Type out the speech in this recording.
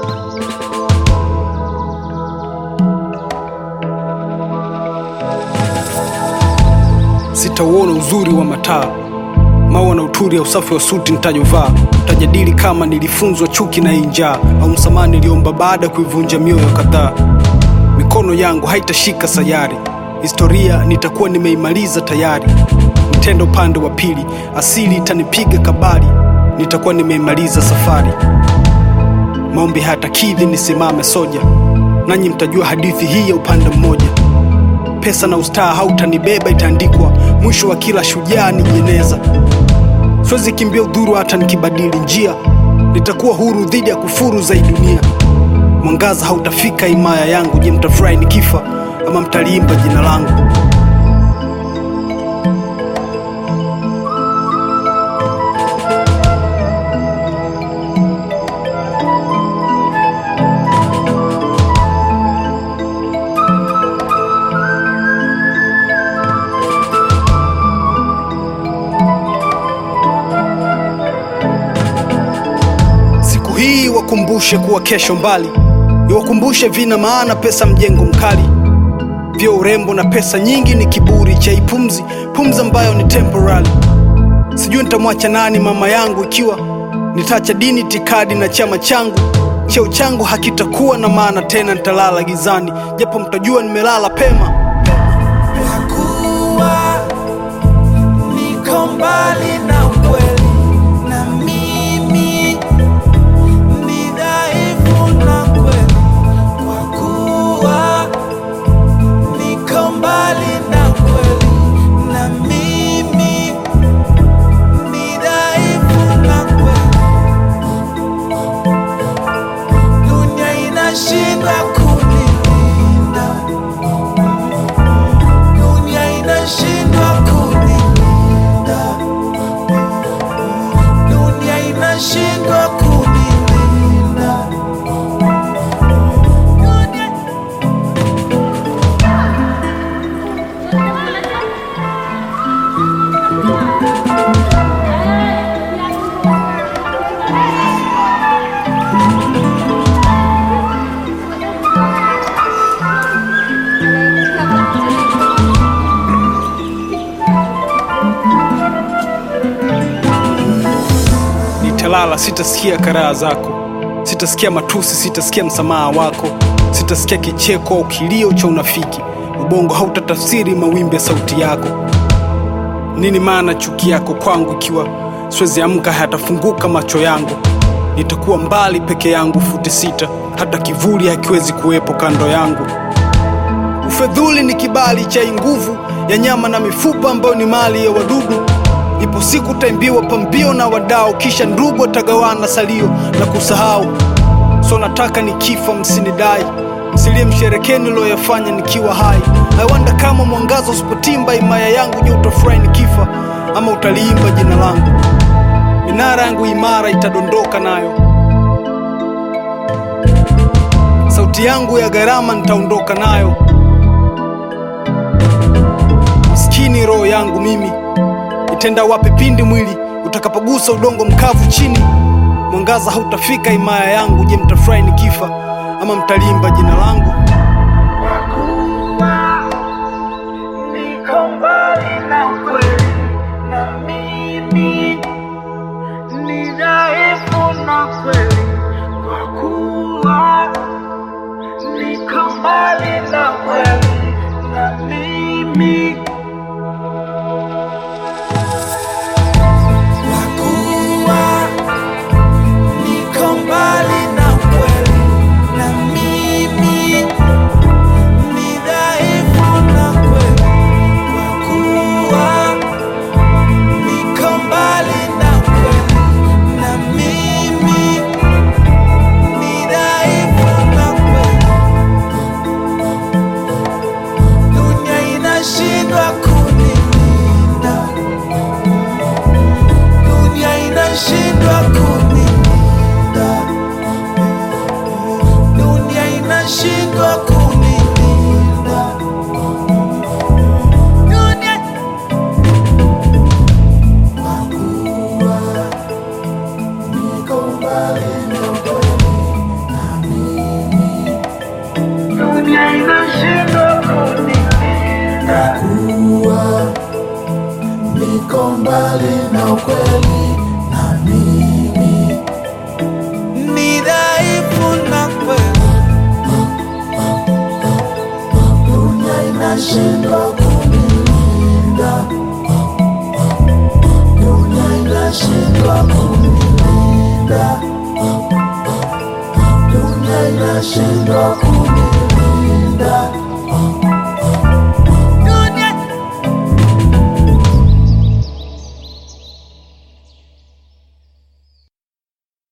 Sitauona uzuri wa mataa maua na uturi ya usafi wa suti nitajovaa. Tutajadili kama nilifunzwa chuki na hii njaa au msamaha niliomba baada ya kuivunja mioyo kadhaa. Mikono yangu haitashika sayari, historia nitakuwa nimeimaliza tayari. Mtendo upande wa pili, asili itanipiga kabari, nitakuwa nimeimaliza safari. Maombi hayatakidhi nisimame soja, nanyi mtajua hadithi hii ya upande mmoja. Pesa na ustaa hautanibeba, itaandikwa mwisho wa kila shujaa ni jeneza. Siwezi kimbia udhuru hata nikibadili njia, nitakuwa huru dhidi ya kufuru za hii dunia. Mwangaza hautafika himaya yangu. Je, mtafurahi nikifa ama mtaliimba jina langu? Siku hii wakumbushe kuwa kesho mbali, iwakumbushe vina maana pesa mjengo mkali, vyo urembo na pesa nyingi ni kiburi cha ipumzi, pumzi ambayo ni temporary. Sijui nitamwacha nani mama yangu ikiwa nitaacha dini, itikadi na chama changu. Cheo changu hakitakuwa na maana tena, nitalala gizani, japo mtajua nimelala pema. kuwa niko mbali na ukweli, na mimi ni dhaifu na kweli, kwa kuwa niko mbali na ukweli, na mimi ni dhaifu na kweli, dunia inashindwa kunilinda dunia inashindwa kunilinda, dunia inashindwa kunilinda. Dunia- Nitalala, sitasikia karaha zako, sitasikia matusi, sitasikia msamaha wako, sitasikia kicheko au kilio cha unafiki. Ubongo hautatafsiri mawimbi ya sauti yako. Nini maana chuki yako kwangu ikiwa siwezi amka, hayatafunguka macho yangu? Nitakuwa mbali peke yangu futi sita, hata kivuli hakiwezi kuwepo kando yangu. Ufedhuli ni kibali cha nguvu ya nyama na mifupa ambayo ni mali ya wadudu. Ipo siku taimbiwa pambio na wadau, kisha ndugu watagawana salio na kusahau. So nataka nikifa msinidai, msilie msherekee niloyafanya nikiwa hai. I wonder kama mwangaza usipotimba himaya yangu, je, utafurahi nikifa ama utaliimba jina langu? Minara yangu imara itadondoka nayo, sauti yangu ya gharama nitaondoka nayo. Maskini roho yangu mimi itenda wapi pindi mwili utakapogusa udongo mkavu chini? Mwangaza hautafika himaya yangu. Je, mtafurahi nikifa ama mtalimba jina langu? Niko mbali na ukweli, na mimi ni dhaifu na kweli, kwa kuwa niko mbali na kweli, na mimi kwa kuwa niko mbali na kweli, na mimi mbali na ukweli, na mimi ni dhaifu na kweli, dunia inashindwa kunilinda, dunia inashindwa kunilinda, dunia inashindwa kunilinda.